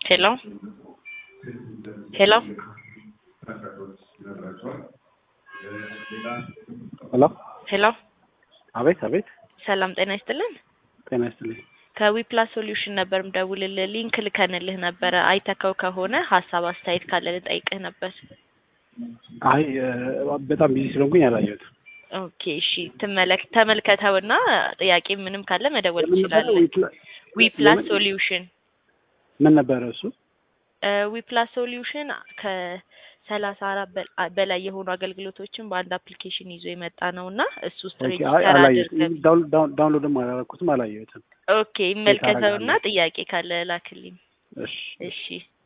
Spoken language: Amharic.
Hello? Hello? ሄሎ ሄሎ አቤት አቤት ሰላም ጤና ይስጥልን። ጤና ይስጥልኝ ከዊፕላስ ሶሉሽን ነበር ምደውልልህ። ሊንክ ልከንልህ ነበረ። አይተከው ከሆነ ሀሳብ አስተያየት ካለ ልጠይቅህ ነበር። አይ እ፣ በጣም ቢዚ ስለሆንኩኝ አላየሁትም ኦኬ እሺ፣ ትመለክ ተመልከተውና ጥያቄ ምንም ካለ መደወል ምን ነበረ? ትችላለህ። ዊፕላ- ዊፕላስ የምን- ሶሉሽን ምን ነበረ እሱ ዊፕላስ ሶሉሽን ከሰላሳ አራት በላይ የሆኑ አገልግሎቶችን በአንድ አፕሊኬሽን ይዞ የመጣ ነው እና እሱ ውስጥ ኦኬ፣ ሬጅስተር አይ አድርገህ አላየሁትም ዳውን- ዳውን- ዳውንሎድም አላደረኩትም አላየሁትም ኦኬ ይመልከተውና አደርጋለሁ? ጥያቄ ካለ ላክልኝ። እሺ እሺ